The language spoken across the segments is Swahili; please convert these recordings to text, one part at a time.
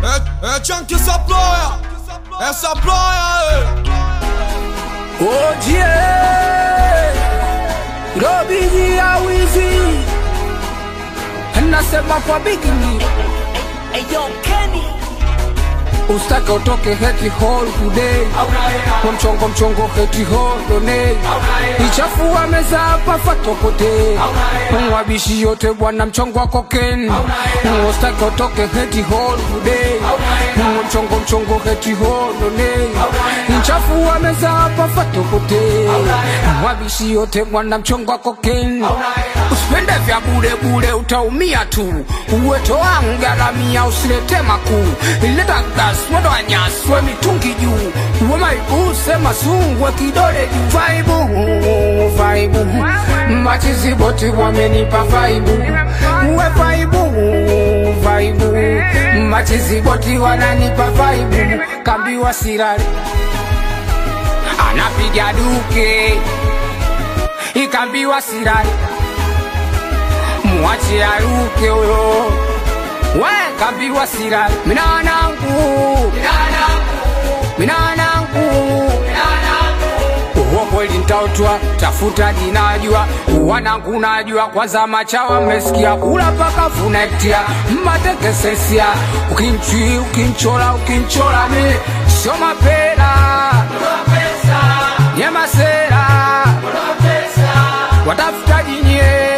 É, é Chunk essa ploia, essa ploia, Ojie Robiji ya wizi Nasema kwa bigini Eyo Kenny Ustake utoke heti hall today Kwa mchongo mchongo heti hall donate Ichafua meza hapa fatopote Mwabishi yote bwana mchongo wa koken Ustake utoke heti hall today Kwa mchongo mchongo heti hall donate Ichafua meza hapa fatopote Mwabishi yote bwana mchongo wa koken Usipende vya bure bure utaumia tu Uweto wangu garamia usilete makuu Ileta gas mwendo wa nyasi we mitungi juu Uwe maibu sema sungwe kidole juu Vaibu, vaibu Machizi boti wamenipa vaibu Uwe vaibu, vaibu Machizi boti wananipa vaibu Kambiwa sirari Anapiga duke Ikambiwa sirari mwache aruke uyo we kambiwa sira minanangu minanangu uwo kweli ntautwa tafuta jinajua wanangu najua kwanza machawa mmesikia kula paka funektia mmatekesesia ukinchwi ukinchola ukinchola mi sio mapela nyemasera watafutaji nye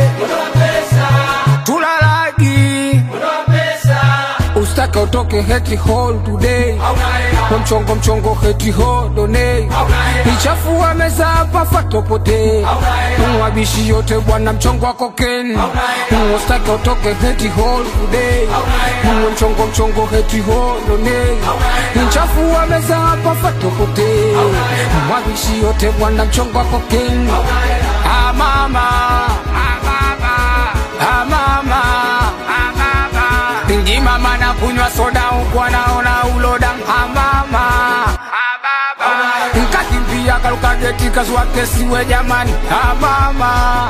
tulalagi ustake utoke heti hall today kwa mchongo mchongo heti hall donate ichafua meza hapa fatopote mwabishi yote bwana mchongo wa koken ustake utoke heti hall today kwa mchongo mchongo heti hall donate ichafua meza hapa fatopote mwabishi yote bwana mchongo wa koken ah mama ah mama ah mama ah mama Ndi mama na kunywa soda huku anaona uloda hamama nkakimbia kaluka geti kazua kesi we jamani hamama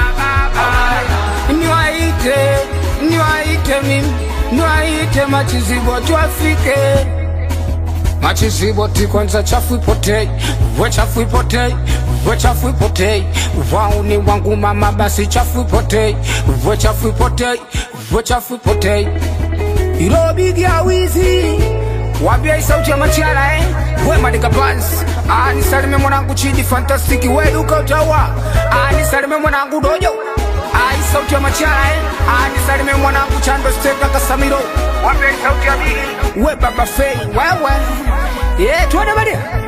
niwaite niwaite mimi niwaite machizibo twafike machiziboti kwanza chafu ipotei we chafu ipotei we chafu ipotei wauni wangu mama basi chafu ipotei we chafu ipotei we chafu ipotei ilobigia wizi wambia isauti ya machara eh? we madika bans anisalime mwanangu chidi fantastiki we duka utawa anisalime mwanangu dojo ai sauti ya machara eh? anisalime mwanangu chando steka kasamiro wambia isauti ya bili we baba fei wewe yeah, tuende badia